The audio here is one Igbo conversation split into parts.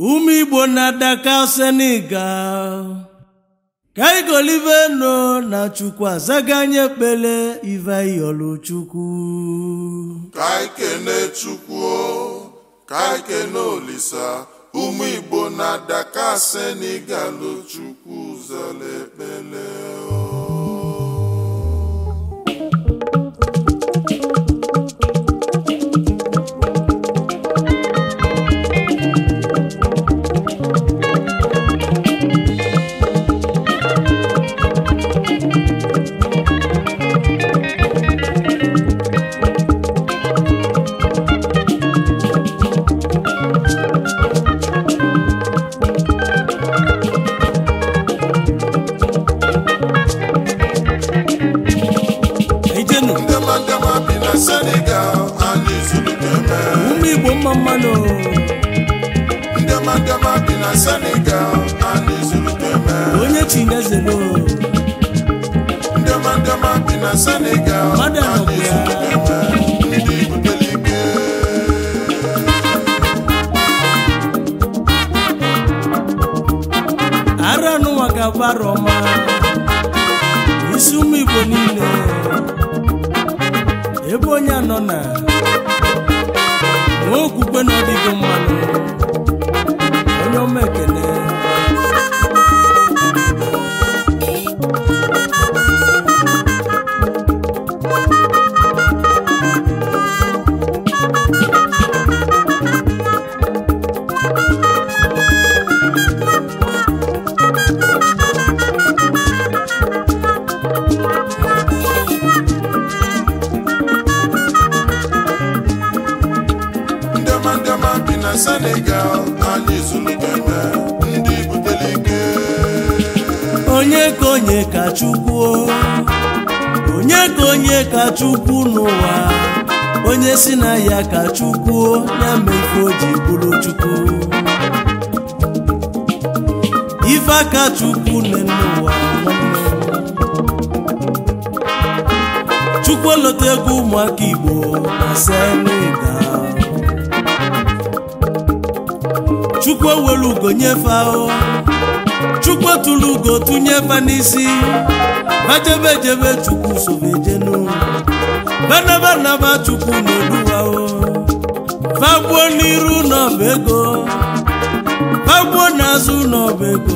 ụmụ igbo na-adaka senegal ka igolive no na chukwu azaga anyị ekpele ive iyolu chukwu ka anyị kene chukwu o, ka anyị kene olisa ụmụ igbo na-adaka senegal chukwu zara ekpele o. ijenu ndema ndema bi na senegal anyị zuru keme ụmụ igbo mma mmanụ ndema ndema bi na senegal anyị zuru keme onye chinezelo ndema ndema bi na senegal Mmadụ anọkwa anyị ya. zuru keme ndị butere ike ara n'ụwa ga-abụ arọ ọma isi ụmụ igbo niile ebe onye anọ na nwee okwukwe na ọdịgo mmanụ onye ọma ekele ndema ndema bi na senegal anyị zuru keme ndị butere ike onye ka onye ka chukwu o. onye ka onye ka chukwu n'ụwa onye si na ya ka chukwu o, ya mee ife o ji bụrụ chukwu ife aka chukwu nne n'ụwa nwanne m. chukwu olota egwu ụmụaka igbo na senegal chukwu ewelu ugo nyefe ahụ chukwu tụrụ ugo tụnyefe n'isi bajebe jebe chukwu sobejenu banabanaba chukwu n'oluwao fagbuo n'iru n'ọba ego fagbuo n'azụ n'ọba ego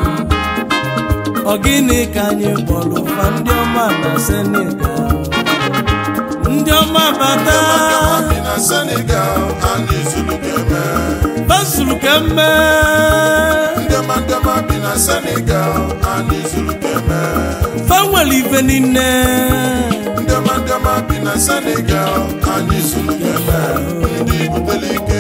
ọ gịnị ka anyị kpọrọ fa ndị ọma na senegal ndị ọma bata bi na senegal anyị zuru keme basuru kemme ndema ndema bi na senegal anyị zuru keme fa nwere ife niile ndema ndema bi na senegal anyị zuru keme ndị butere ike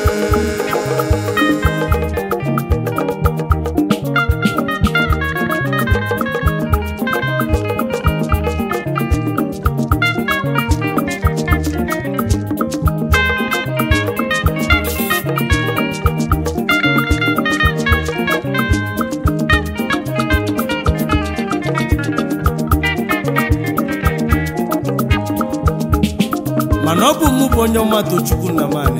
mana ọ bụ mụ bụ onye ọma tochukwu na mani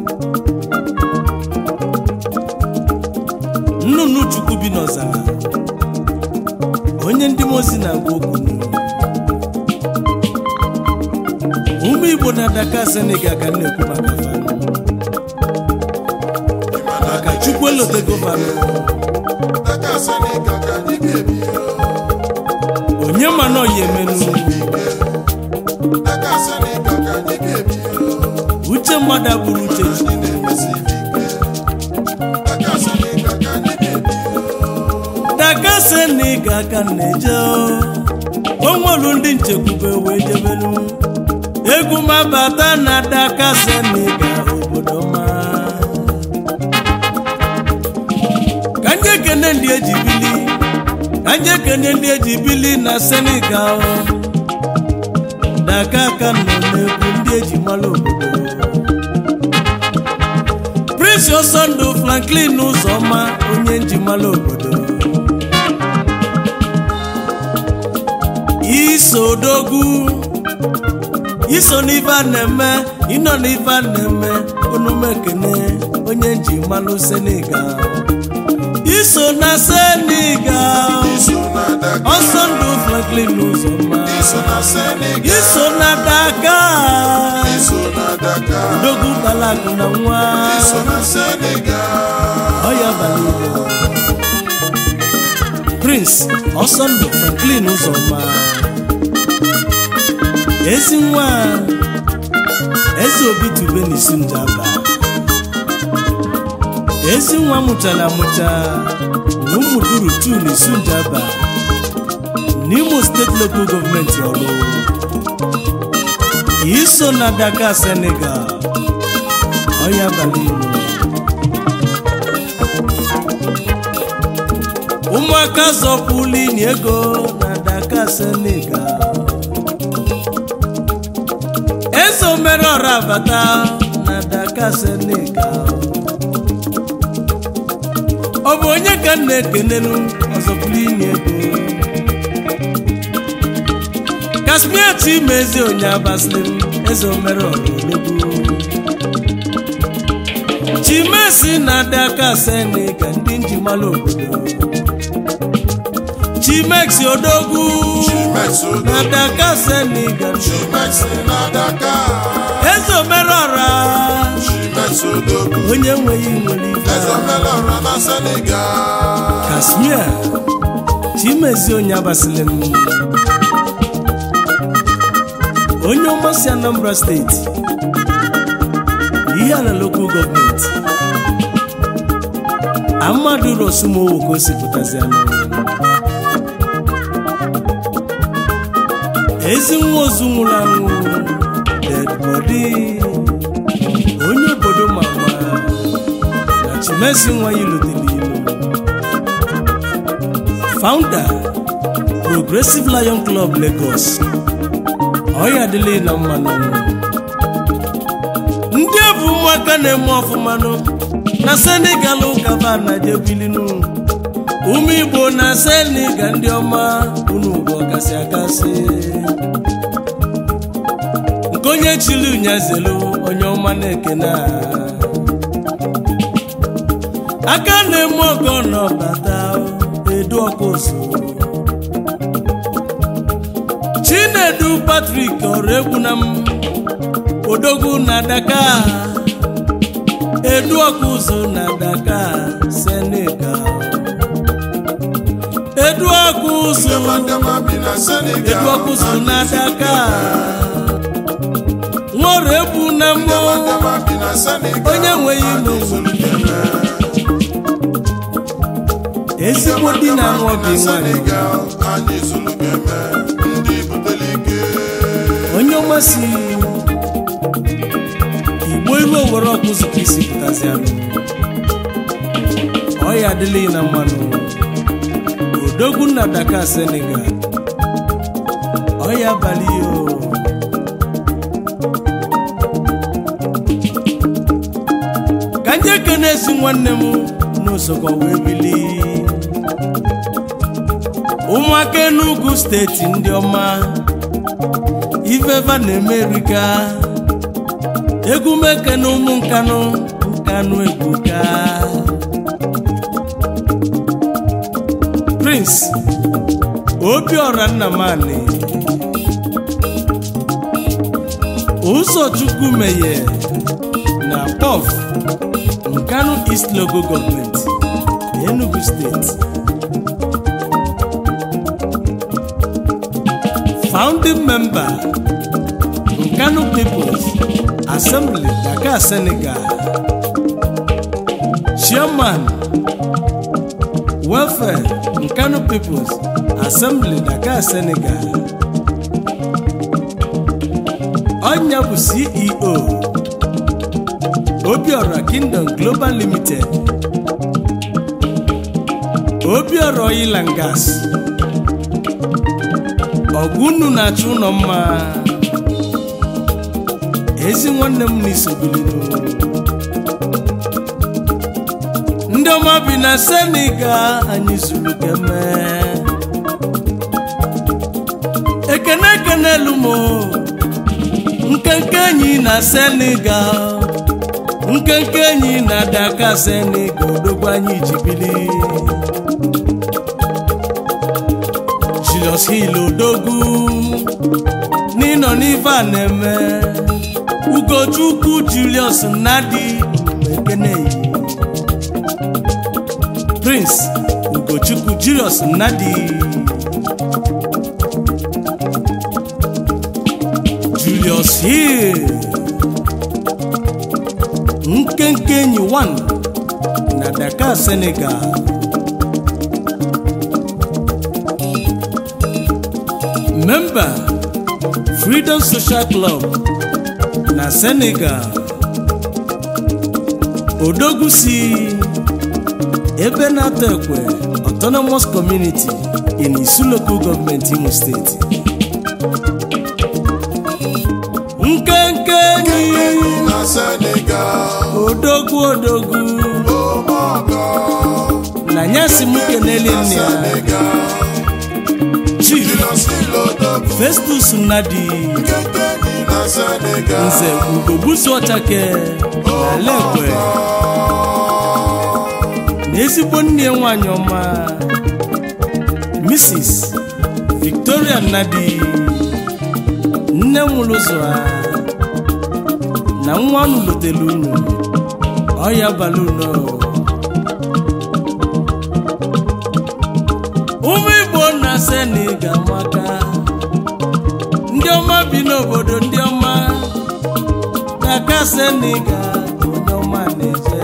nnụnụ chukwu bi n'ọzara onye ndị mozi na-agwa okwu n'olu. ụmụ igbo na daka senegal ka m na-ekwu maka fanụ maka chukwu elotego fanụ Daka senegal ka anyị ga-ebi onye ma na ọya emenu Daka senegal ka anyị ga-ebi uche mmadụ abụrụ uche chukwu ndị na-emesi ike Daka senegal ka anyị ga-ebi daka senegal ka m na-eje onwelu ndị nchekwube wee jebelu egwu mabata na daka senegal obodo ma ka ndị ekene ndị eji bili ka ndị ekene ndị eji bili na senegal daka ka nọ n'egwu ndị eji mara obodo prince osondu franklin ụzọma onye njimala obodo iso odogwu iso n'ife a na-eme ịnọ n'ife a na-eme unu m ekene onye nji malụ senegal iso na senegal iso na Dakar ọsọ ndụ franklin ụzọma iso na Senegal iso na dakar iso na Dakar odogwu balakụ na nwa iso na Senegal ọya balile prince ọsọ ndụ franklin ụzọma ezi nwa eze obi tube n'isu njaba ezi nwa mụchara amụcha na ụmụ duru tu n'isu njaba n'imo steeti local gọọmenti ọrụ iso na dakar senegal ọya balile ụmụaka zọpụlụ inye ego na Dakar Senegal eze omere ọra abata na Dakar Senegal ọ bụ onye ka m na-ekenenu ọzọpụlụ inye ego kasmia chima eze onye abasịrị m eze omere ọra odogwu chimesi na Dakar Senegal ndị njimalụ obodo chimex odogwu Chimex na Odogwu Dakar Senegal Chimex na Dakar eze omerọra Chimex Odogwu onye nweghị nwere ife eze omelọra na Senegal kasmia chimezi onye abasịlị m onye ọma si Anambra steeti ihe ala lokal gọọmenti amadu rosumowo ka o si pụtazi anụ ezi nwa ozu nwụrụ anwụ dead body onye obodo mama na chimesi nwa ya lụtere ilu founder progressive lion club lagos ọya adịla na mmanụ ndị bụ ụmụaka na-eme ọfụmanụ na senegal ụkaba na jebilinu ụmụ igbo na senegal ndị ọma unu bụ ọkasị akasị nke onye chiri unyazelu onye ọma na-ekene a. aka na-eme ọgọ n'ọbata edu ọkụzụ chinedu patrik ọrụ egwu na m odogwu na Dakar edu ọkụzụ na Dakar Senegal edu ọkụzụ Ndemandema bi na Senegal edu ọkụzụ na Dakar nwere egwu na mbụ Ndemandema bi na Senegal onye nweghị ilo ezigbo di na anụ ọgị nwanyị Senegal anyị zụrụ ga-eme ndị butere ike onye ọma si igbo ilu owere ọkụzụ ka isi pụtazi anụ ọya adịla na mmanụ odogwu na Dakar Senegal ọya abalị o ka ndị ekene esi nwanne m n'ụsọkọ wee bili ụmụaka Enugu steeti ndị ọma ifefa na-emerika egwu meke na ụmụ nkanụ nkanụ ebuka prince obiọra nnamani ụzọchukwu meye na pọf nkanụ east logo gọọmenti enugu steeti founding member nkanu peoples assembly dakar senegal chairman welfare nkanu peoples assembly dakar senegal ọnya bụ ceo obiora kingdom global limited obiora oil and gas ọgụnnu na-achụ ụlọ mma ezi nwanne m n'isobilinu ndị ọma bi na senegal anyị zuru keme ekene ekene lumo nkenke enyi na senegal nkenke enyi na daka senegal odogwu anyị ji bili Julius Hill odogwu n'ịnọ n'ife a na-eme ugochukwu Julius Nnadi Ekeneyi Prince ugochukwu Julius Nnadi Julius Hill nkenke enyi 1 na Dakar Senegal member Freedom Social Club na Senegal odogwu si ebe na-atọ ekwe Autonomous Community in Isu Local Government Imo State nkenke enyi enyi na senegal odogwu odogwu omeọgọ na nyasi m keneli na nne ya senegal Chief Julius Hill odogwu Festus Nnadi nkenke enyi na senegal nze ugogbusu ọchake na lekwe na ezigbo nne ya nwanyị ọma Mrs. Victoria Nnadi nne nwụrụ ụzọ ha na nwa unu lotelu unu ọya balunu ụmụ Igbo na Senegal maka ndị ọma bi n'obodo ndị ọma Dakar Senegal onye ọma na-eje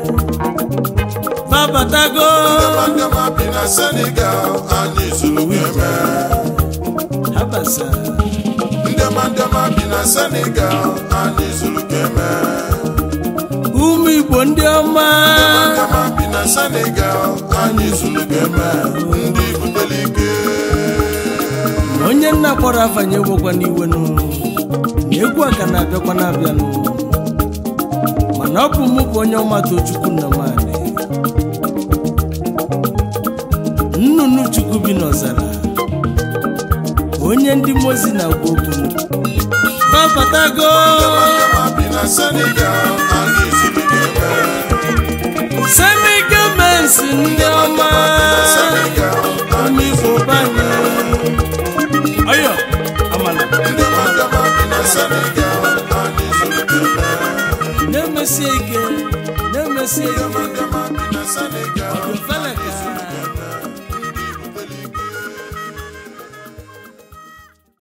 babatago Ndịọma bi na senegal anyị zuru eme habasa ndịọma ndịọma bi na senegal anyị zuru eme ụmụ Igbo ndị ọma ndịọma bi na senegal anyị zuru eme ndị butere ike onye nna kpọrọ afanye gbokwa n'iwe nụ na egwu a ka na-abịakwa na-abịanụ mana ọ bụ mụ bụ onye ọma tochukwu nna m anị nnụnụ chukwu bi n'ọzara onye ndị mozi na-agwa okwu babatago ndịọma bi na senegal anyị zuru eme Senegal mensi ndị ọma senegal ụmụ Igbo banye ọyọ amala ndịọma ndịọma bi na senegal anyị zuru eme na-emesie ike na-emesie ike ndịọma ndịọma bi na senegal ọdụ feleka